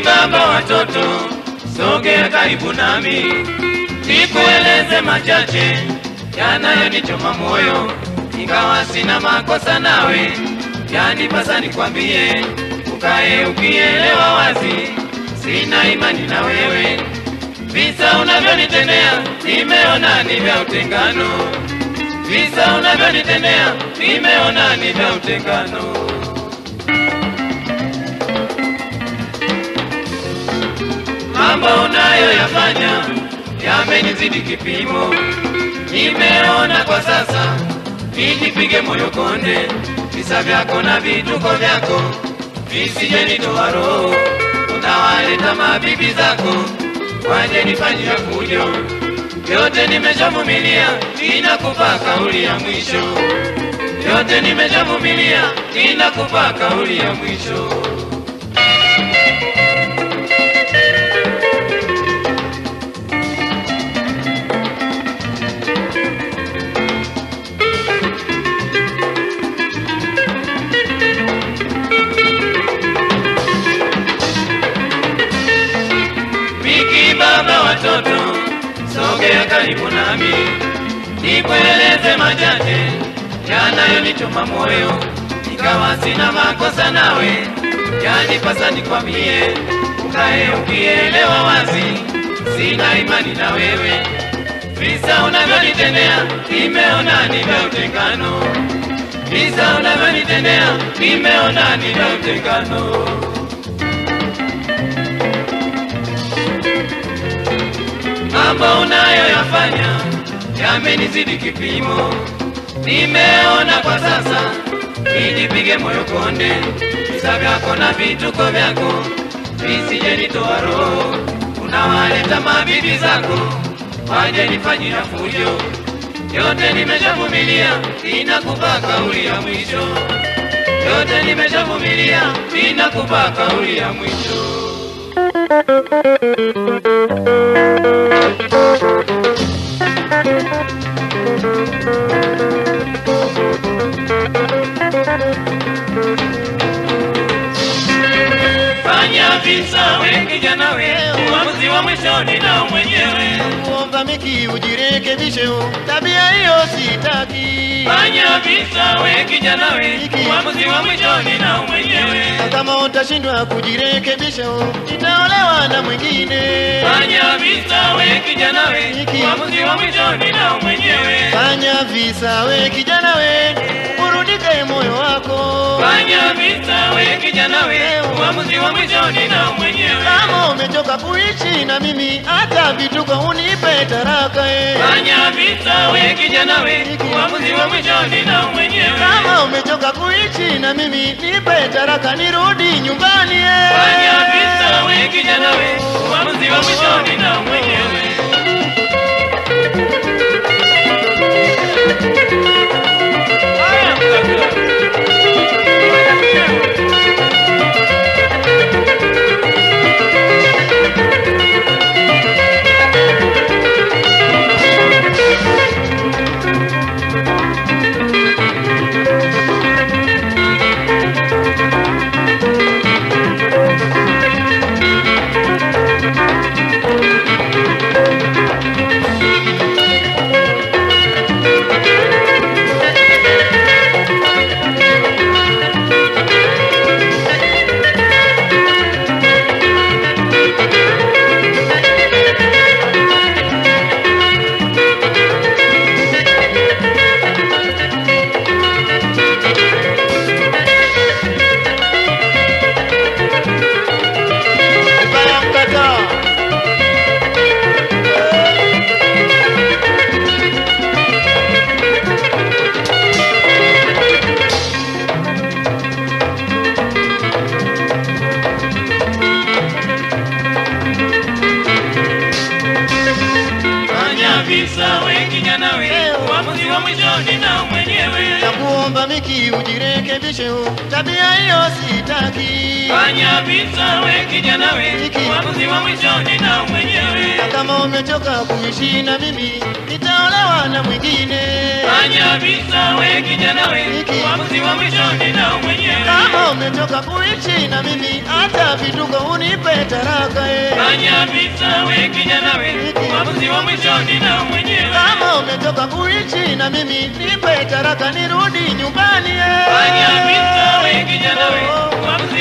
baba watoto, sogea karibu nami, nikueleze machache yanayonichoma moyo, ingawa sina makosa nawe, yanipasa nikwambie, ukae ukielewa wazi, sina imani na wewe, visa unavyonitendea nimeona ni vya utengano, visa unavyonitendea nimeona ni vya utengano. mambo unayoyafanya yamenizidi kipimo, nimeona kwa sasa nijipige moyo konde, visa vyako na vituko vyako visije nitoa roho, unawaleta mabibi zako waje nifanyia fujo, yote nimeshavumilia, ninakupa kauli ya mwisho, yote nimeshavumilia, ninakupa kauli ya mwisho. Miki baba watoto, sogea karibu nami, nikueleze machache yanayonichoma moyo, ingawa sina makosa nawe, yanipasa nikwambie, ukae ukielewa wazi, sina imani na wewe, visa unavyonitendea nimeona ni vya utengano, visa unavyonitendea nimeona ni vya utengano. mambo unayoyafanya yamenizidi kipimo, nimeona kwa sasa nijipige moyo konde, visa vyako na vituko vyako visije nitoa roho, unawaleta mabibi zako waje nifanyia fujo, yote nimeshavumilia, ninakupa kauli ya mwisho, yote nimeshavumilia, ninakupa kauli ya mwisho. Fanya visa we kijana we, uamuzi wa mwishoni nao mwenyewe. kuomba miki ujirekebishe, tabia hiyo sitaki. Fanya visa we kijana we, uamuzi wa mwishoni nao mwenyewe. Na kama utashindwa kujirekebisha, nitaolewa na mwingine. Fanya visa we kijana we, uamuzi wa mwishoni nao mwenyewe. Fanya visa we kijana we, urudike moyo wako. Fanya visa we kijana we, uamuzi wa mwishoni nao mwenyewe. Kama umechoka kuishi na mimi, hata vituko unipe taraka eh. Fanya visa we kijana we, uamuzi wa mwishoni nao mwenyewe. Kama umechoka kuishi na mimi, nipe taraka nirudi nyumbani eh. Fanya visa we kijana we, uamuzi wa mwishoni nao mwenyewe. Haya, mkaka. Vibaya mkataa. Fanya visa we kijana we, uamuzi wa mwishoni nao mwenyewe. Nakuomba Miki ujirekebishe, tabia hiyo sitaki. Fanya vita we kijana we, Hiki. uamuzi wa mwisho ni nao mwenyewe. na kama umechoka kuishi na mimi nitaolewa na mwingine Fanya vita we kijana we, Hiki. uamuzi wa mwisho ni nao mwenyewe. kama umechoka kuishi na mimi hata vituko unipe taraka eh. Fanya vita we kijana we, Hiki. uamuzi wa mwisho ni nao mwenyewe. kama umetoka kuishi na mimi nipe taraka nirudi nyumbani eh. Fanya vita we kijana we, uamuzi